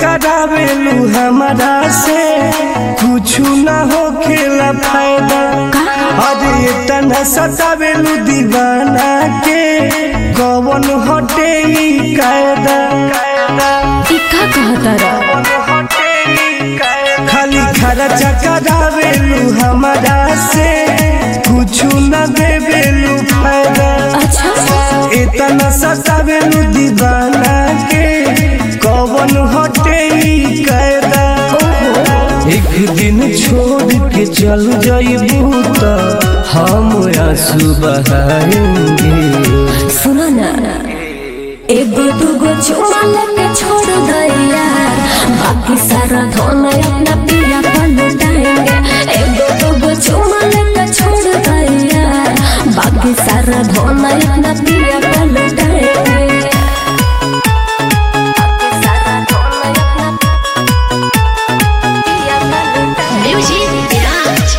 चकरावेलू हमारा से कुछ ना हो खेला फायदा अरे तना सतावेलू दीवाना के कवन हटे ई कायदा ई का कहतारा खाली खरा चकरावेलू हमारा से कुछ ना देवेलू फायदा अच्छा इतना सतावेलू दीवाना के कवन हटे ई कायदा एक दिन छोड़ के चल जाइबू त हम आंसू बहाएंगे सुनो ना एगो दूगो चुमा लेके छोड़ दैया बाकी सारा धन अपना पिया पर लुटाएंगे एगो दूगो चुमा लेके छोड़ दैया बाकी सारा धन अपना पिया पर लुटाएंगे बाकी सारा धन अपना पिया पर लुटाएंगे। Music Garage.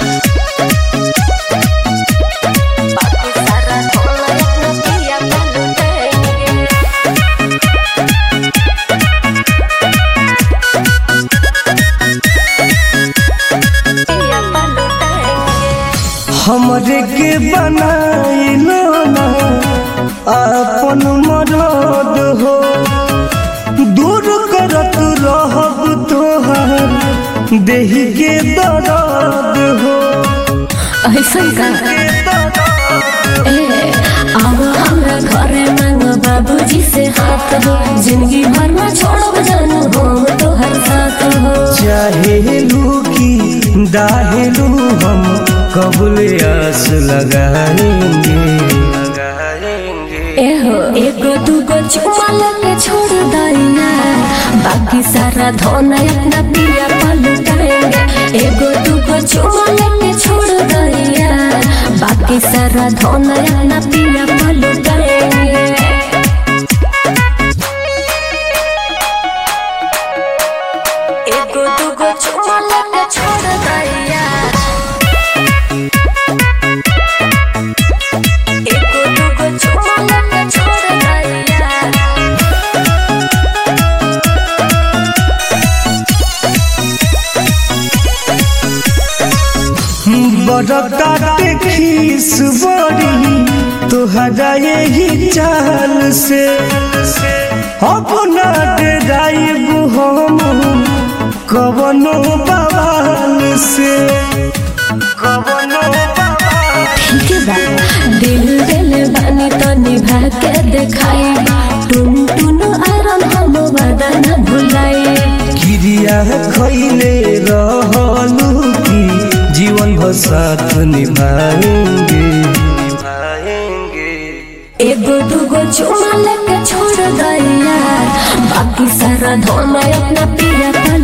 बाकी सारा धन अपना पिया पर लुटाएंगे। पिया पर लुटाएंगे। हमरे के बनाइलो ना अपन मरद हो दूर करत रहब तोहर देही के दर्द हो ऐसन का ए अब हमरा घरे मांग बाबूजी से हाथ हो जिंदगी भर में छोड़ब जानू हम तोहर साथ हो चाहेलू की दाहेलू हम कबूले आस लगाएंगे एहो एगो दूगो चुमा लेके छोड़ दैया बाकी सारा धन अपना पिया पर लुटाएंगे एगो दूगो चुमा लेके छोड़ दैया बाकी सारा धन अपना पिया पर लुटाएंगे एगो दूगो चुमा लेके छोड़ दैया एगो दूगो चुमा लेके छोड़ दैया बड़काटे खीस बड़ी तोहरा यही चाल से अपना डेराइबू हम कवनो बवाल से कवनो बवाल ठीक बा दिल दिल बानी तो निभा के देखाई टुन टुन आरम हम वादा न भुलाई क्रिया खैले रहलू की जीवन भर साथ निभाएंगे निभाएंगे एगो दूगो चुमा लेके छोड़ दैया बाकी सारा धन अपना पिया पर